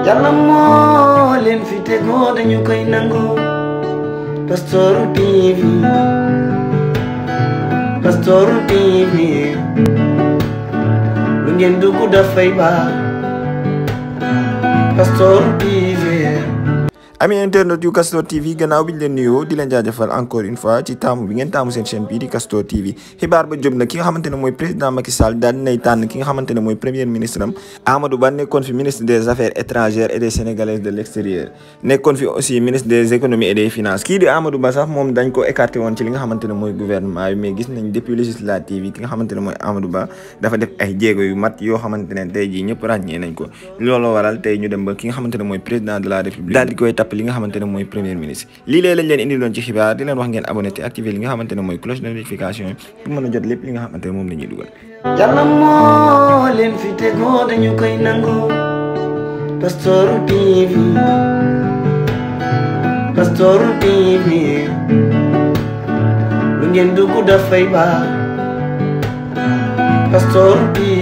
yàlla moo leen fi tegoo dañu koy nangu Pastoor TV Pastoor TV lu ngeen dugg dafay baax Pastoor TV ami internet yu Castor TV gannaaw bi ñu leen nuyoo di leen jaajëfal encore une fois ci taamu bi ngeen taamu seen chaîne bii di Castor TV xibaar ba jóg na ki nga xamante ne mooy président Macky Sall daal dinay tànn ki nga xamante ne mooy premier ministre am Amadou Ba nekkoon fi ministre des affaires étrangères et des sénégalais de l' extérieur nekkoon fi aussi ministre des économies et des finances kii di Amadou Ba sax moom dañ ko écarté woon ci li nga xamante ne mooy gouvernement bi mais gis nañ depuis législative yi ki nga xamante ne mooy Amadou Ba dafa def ay jéego yu mat yoo xamante ne tey jii ñëpp ràññee nañ ko looloo waral tey ñu dem ba ki nga xamante ne mooy président de la république daal di koy tapp li nga xamante ne mooy premier ministre lii léeg lañ leen indi loon ci xibaar di leen wax ngeen abonné te activé li nga xamante ne mooy cloche de notification yi pour mën a jot lépp li nga xamante ne moom la ñuy dugal yàlla moo leen fi tegoo dañu koy nangu Pastoor TV Pastoor TV lu ngeen dugg dafay baax Pastoor TV